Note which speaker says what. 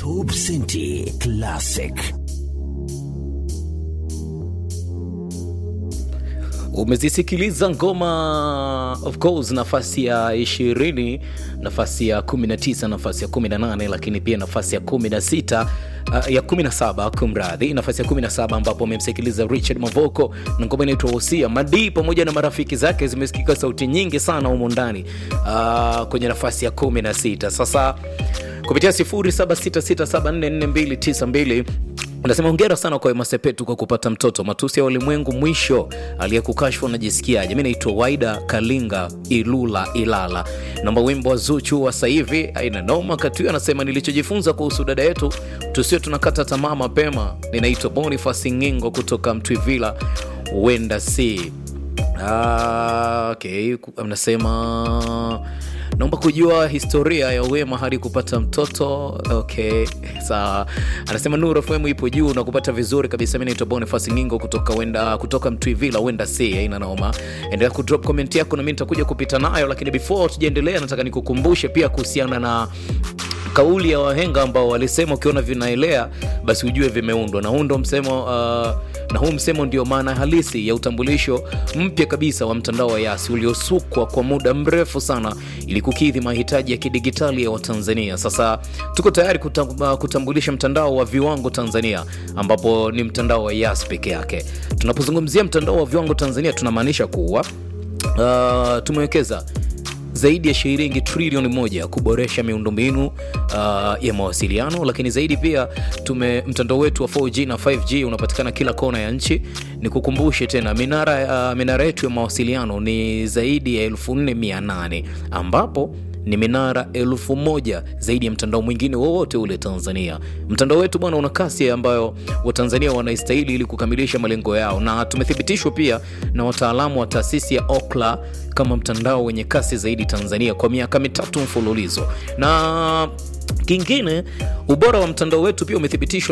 Speaker 1: Top Centi Classic.
Speaker 2: umezisikiliza ngoma of course nafasi ya 20 nafasi ya 19 nafasi ya 18 lakini pia nafasi ya 16 uh, ya 17 kumradhi nafasi ya 17 ambapo amemsikiliza richard mavoko na ngoma inaitwa hosia madii pamoja na marafiki zake zimesikika sauti nyingi sana humo ndani uh, kwenye nafasi ya 16 sasa kupitia 0766744292 unasema hongera sana kwa Wema Sepetu kwa kupata mtoto. Matusi ya ulimwengu mwisho, aliyekukashfu anajisikiaje? Mi naitwa Waida Kalinga Ilula Ilala, naomba wimbo wa Zuchu wa sasa hivi aina noma. Katuyo anasema nilichojifunza kuhusu dada yetu, tusio tunakata tamaa mapema. Ninaitwa Boniface Ngingo kutoka Mtwivila, huenda si Ah, okay. Anasema naomba kujua historia ya Wema hadi kupata mtoto. Okay, sawa. Anasema Nuru FM ipo juu na kupata vizuri kabisa. Mimi naitwa Boniface Ngingo kutoka wenda kutoka Mtwivila, wenda si haina noma. Endelea kudrop comment yako na mimi nitakuja kupita nayo, lakini before tujaendelea, nataka nikukumbushe pia kuhusiana na kauli ya wahenga ambao walisema ukiona vinaelea basi ujue vimeundwa na huu ndo msemo uh, na huu msemo ndio maana halisi ya utambulisho mpya kabisa wa mtandao wa yasi uliosukwa kwa muda mrefu sana ili kukidhi mahitaji ya kidigitali ya watanzania sasa tuko tayari kutam, uh, kutambulisha mtandao wa viwango tanzania ambapo ni mtandao wa yas peke yake tunapozungumzia mtandao wa viwango tanzania tunamaanisha kuwa uh, tumewekeza zaidi ya shilingi trilioni moja kuboresha miundombinu uh, ya mawasiliano lakini zaidi pia tume mtandao wetu wa 4g na 5g unapatikana kila kona ya nchi ni kukumbushe tena minara, uh, minara yetu ya mawasiliano ni zaidi ya 4800 ambapo ni minara elfu moja zaidi ya mtandao mwingine wowote ule tanzania mtandao wetu bwana una kasi ambayo watanzania wanaistahili ili kukamilisha malengo yao na tumethibitishwa pia na wataalamu wa taasisi ya okla kama mtandao wenye kasi zaidi tanzania kwa miaka mitatu mfululizo na kingine ubora wa mtandao wetu pia umethibitishwa